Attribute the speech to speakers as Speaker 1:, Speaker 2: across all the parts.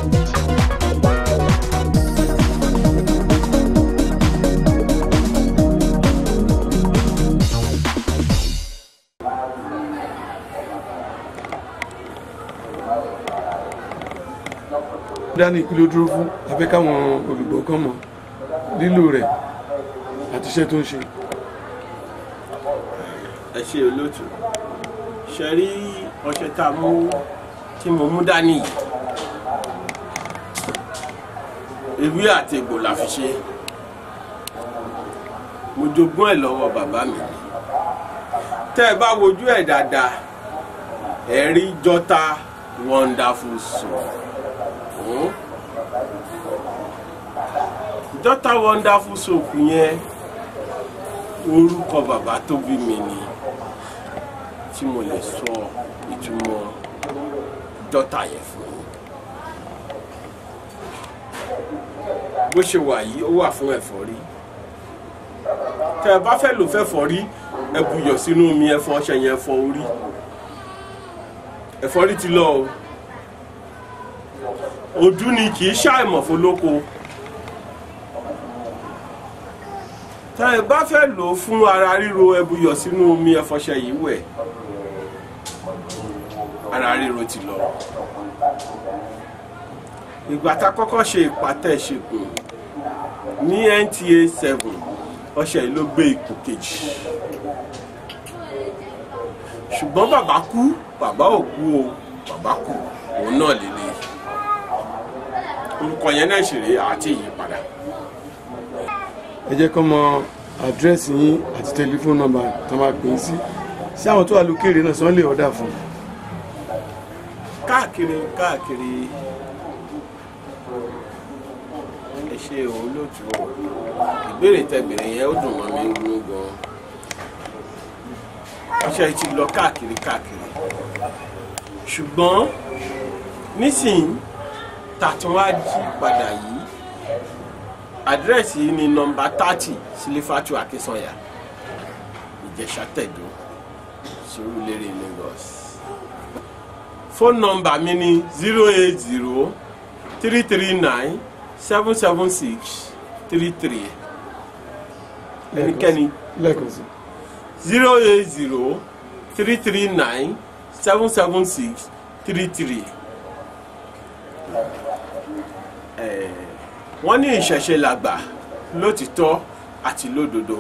Speaker 1: dání kí ló dúró fún abẹ́ káwọn olùgbọ́ kan mọ̀ lílò rẹ̀ àti iṣẹ́ tó ń ṣe.
Speaker 2: ẹ ṣe olóòtú ṣe rí ọṣẹ tá a mú tí mo mú dání yìí ewé àti egbò la fi ṣe mo jogún ẹ̀ lọ́wọ́ bàbá mi tẹ́ ẹ bá wojú ẹ̀ dáadáa ẹ rí jọta wonderful soul Hmm? jọta wonderful soap yẹn orúkọ bàbá tó bí mi ni tí mo lè sọ ìtumọ̀ jọta yẹn fún yín bó ṣe wà yìí ó wà fún ẹ̀fọ́rí tẹ́ ẹ bá fẹ́ lò fẹ́fọ́rí ẹ buyọ̀ sínú omi ẹ̀fọ́ ọṣẹ yẹn fọ orí ẹ̀fọ́rí ti lọ o ojú ni kì í ṣàìmọ̀ fọlọ́kọ tá ẹ bá fẹ́ lò ó fún ara ríro ẹ buyọ̀ sínú omi ẹfọṣẹ yìí wẹ̀ ara ríro ti lọ ìgbà tá a kọ́kọ́ ṣe ìpàtẹ ìṣègùn ní NTA seven ọṣẹ yìí ló gbé ipò kejì ṣùgbọ́n bàbá kú bàbá ò kú o bàbá kú òun náà lélẹ̀ orúkọ yẹn náà ṣèrè àti ìyípadà.
Speaker 1: ẹ jẹ́ kó mọ àdírẹ́sì yín àti tẹlifóònù nọ́mbà tó máa pè é sí sí àwọn tó wà lókèrè náà sọ lè ọ̀dà fún un.
Speaker 2: káàkiri káàkiri ẹ ṣe òun lóòtú ìbéèrè tẹbìrì yẹn ó dùn mọ́ mi nínú gan ọṣẹ ti lọ káàkiri káàkiri ṣùgbọ́n nísìnyí tàtúnwá jí padà yìí àdírẹ́sì yìí ni nọmba thirty sílífàtú akínsànyà ìjẹ̀ṣà tẹ̀dó Surulere Lagos fóònù nọmba mi ni zero eight zero three three nine seven seven six three three ẹnikẹ́ni
Speaker 1: lẹ́ẹ̀kan sí
Speaker 2: zero eight zero three three nine seven seven six three three wọ́n ní ìṣẹ̀ṣe làgbà lótìtọ́ àti lódodo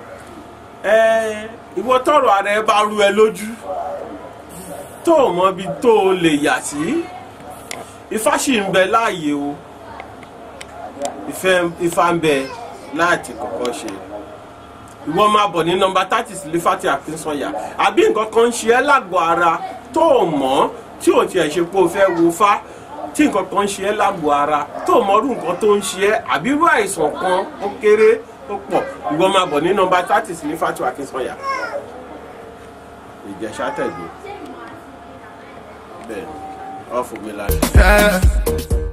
Speaker 2: ìwọ tọrọ ara ẹ bá rú ẹ lójú tó o mọ ibi tó o lè yà sí ifá sì ń bẹ láàyè o ifá ń bẹ láti kọ́kọ́ ṣe ìwọ máa bọ̀ ní nọmba thirty sílífàtì àkínsọ̀yà àbí nǹkan kan ń ṣe ẹ́ lágọ̀ọ́ ara tó o mọ̀ tí o tiẹ̀ ṣe pé o fẹ́ wo fá tí nǹkan kan ń ṣe ẹ́ lágbo ara tó o mọrú nǹkan tó ń ṣe ẹ́ àbí irú àìsàn kan ó kéré ó pọ̀ ìwọ máa bọ̀ ní nọmba thirty sí ní fatu akínsọ́yà ìjẹ̀ṣà tẹ̀gbọ́ bẹ́ẹ̀ ni ọ̀ fún mi lára.